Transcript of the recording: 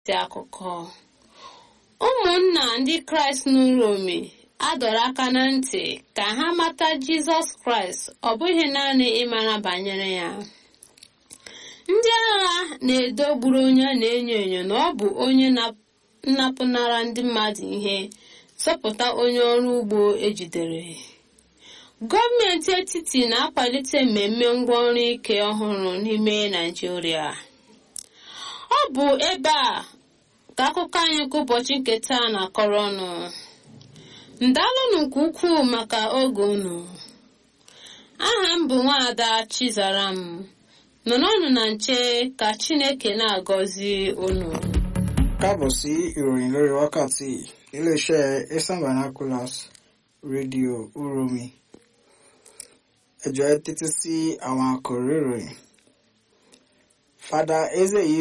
isi akụkọ ụmụnna ndị kraịst n'uromi adọrọ aka na ntị ka ha mata jizọs kraịst ọ bụghị naanị ịmara banyere ya ndị agha na-edo gburu onye na-enyo enyo na ọ bụ onye nnapụnara ndị mmadụ ihe zọpụta onye ọrụ ugbo ejidere gọọmenti etiti na-akwalite mmemme ngwaọrụ ike ọhụrụ n'ime naijiria ọ bụ ebe a ka akụkọ anyị nke ụbọchị nke taa na-akọrọ ọnụ ndalụnụ nke ukwuu maka oge unu aha m bụ nwaada chizaram nọrọnụ na nche ka chineke na-agọzi unu káàbọ̀ sí ìròyìn lórí wákàtí iléeṣẹ́ eastern vernaculars rédíò uromi ẹ jọ̀ọ́ ẹ tẹ́tí sí àwọn àkòrí ìròyìn fada ezeyi